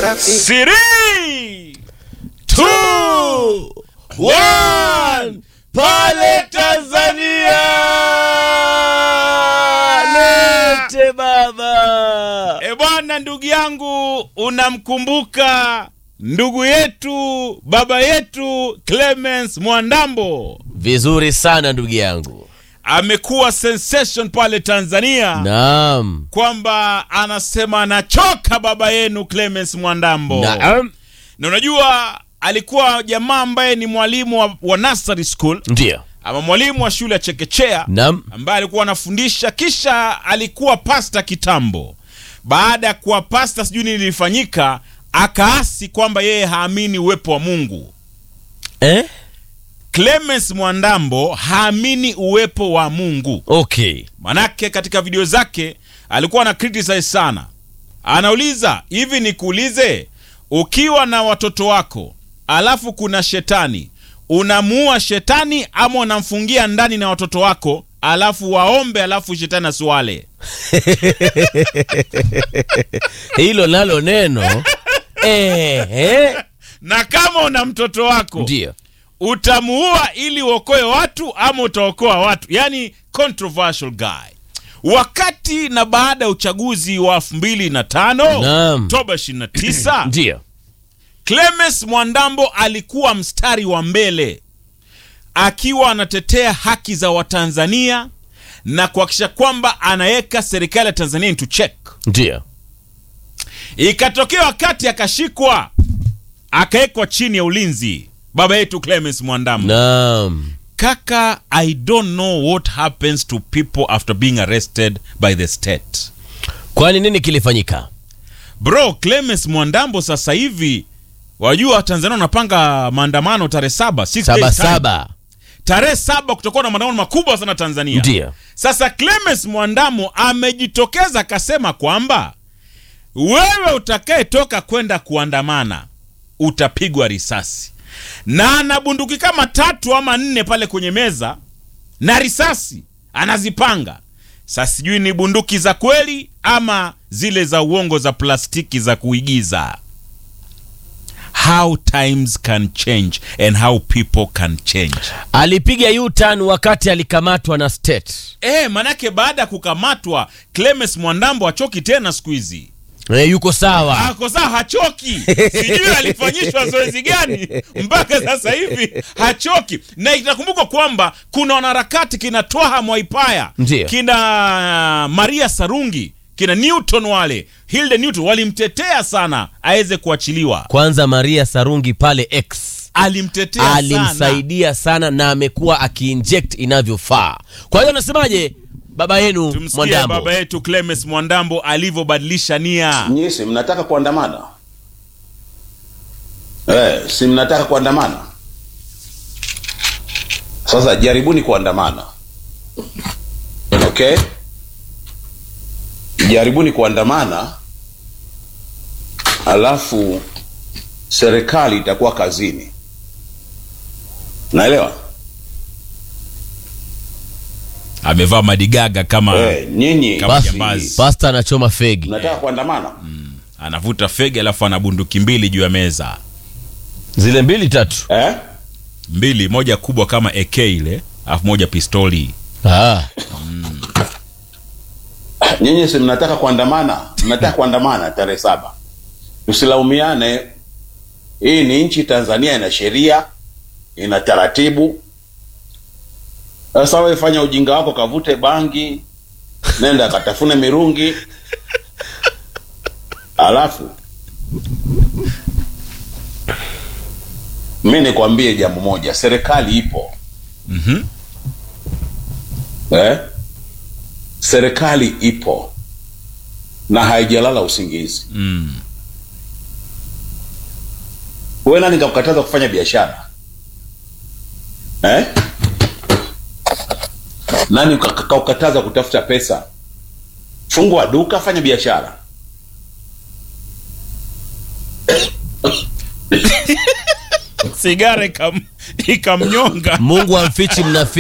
Three, two, one. Pale Tanzania Lete baba. E bwana, ndugu yangu, unamkumbuka ndugu yetu baba yetu Clemens Mwandambo Vizuri sana ndugu yangu. amekuwa sensation pale Tanzania Naam. kwamba anasema anachoka baba yenu Clemens Mwandambo Naam. na unajua alikuwa jamaa ambaye ni mwalimu wa, wa nursery school Ndio. ama mwalimu wa shule ya chekechea Naam. ambaye alikuwa anafundisha kisha alikuwa pasta kitambo baada ya kuwa pasta sijui nini lilifanyika akaasi kwamba yeye haamini uwepo wa mungu Eh? clemens mwandambo haamini uwepo wa mungu Okay. manake katika video zake alikuwa ana criticize sana anauliza hivi nikuulize ukiwa na watoto wako alafu kuna shetani unamuua shetani ama unamfungia ndani na watoto wako alafu waombe alafu shetani asiwale Hilo nalo neno. Eh, eh. na kama una mtoto wako Ndio. utamuua ili uokoe watu ama utaokoa watu yani controversial guy wakati na baada ya uchaguzi wa 2005 Naam. oktoba 29 Ndio. clemens mwandambo alikuwa mstari wa mbele akiwa anatetea haki za watanzania na kuhakikisha kwamba anaweka serikali ya tanzania into check Ndio. ikatokea wakati akashikwa akawekwa chini ya ulinzi baba yetu clemens mwandambo Naam. kaka i don't know what happens to people after being arrested by the state Kwani nini kilifanyika? bro clemens mwandambo sasa hivi wajua tanzania wanapanga maandamano tarehe saba six Saba days time. saba. tarehe saba kutakuwa na maandamano makubwa sana tanzania Ndio. sasa clemens mwandamo amejitokeza akasema kwamba wewe utakayetoka kwenda kuandamana utapigwa risasi na ana bunduki kama tatu ama nne pale kwenye meza na risasi anazipanga sasa sijui ni bunduki za kweli ama zile za uongo za plastiki za kuigiza how times can change and how people can change Alipiga U-turn wakati alikamatwa na state. E, manake baada ya kukamatwa Clemens Mwandambo hachoki tena siku hizi. Eh, yuko sawa. Ako saa hachoki, sijui alifanyishwa zoezi gani mpaka sasa hivi hachoki. Na itakumbukwa kwamba kuna wanaharakati kina Twaha Mwaipaya, Ndiyo. kina Maria Sarungi, kina Newton wale Hilde Newton walimtetea sana aweze kuachiliwa, Kwanza Maria Sarungi pale X alimtetea sana. alimsaidia sana na amekuwa akiinject inavyofaa. Kwa hiyo anasemaje baba yenu Tumsikie Mwandambo? baba yetu Clemens Mwandambo alivyobadilisha nia. Nyinyi si mnataka kuandamana eh? Si mnataka kuandamana? Sasa jaribuni kuandamana, okay? Jaribuni kuandamana, alafu serikali itakuwa kazini. Naelewa Amevaa madigaga kama eh? Nyinyi Kama basi, jambazi. Pasta anachoma fegi. mnataka kuandamana anavuta fege alafu ana bunduki mbili juu ya meza Zile mbili tatu. eh? mbili moja kubwa kama ak ile alafu moja pistoli Ah. nyinyi si mnataka kuandamana mnataka kuandamana tarehe saba tusilaumiane hii ni nchi tanzania ina sheria ina taratibu sasa wewe fanya ujinga wako kavute bangi nenda katafune mirungi alafu mi nikwambie jambo moja serikali ipo Mhm. eh? serikali ipo na haijalala usingizi mm. wewe nani kakukataza kufanya biashara eh? nani kaka- kakukataza kutafuta pesa fungua duka fanya biashara sigara ikam, ikamnyonga Mungu amfichi mnafi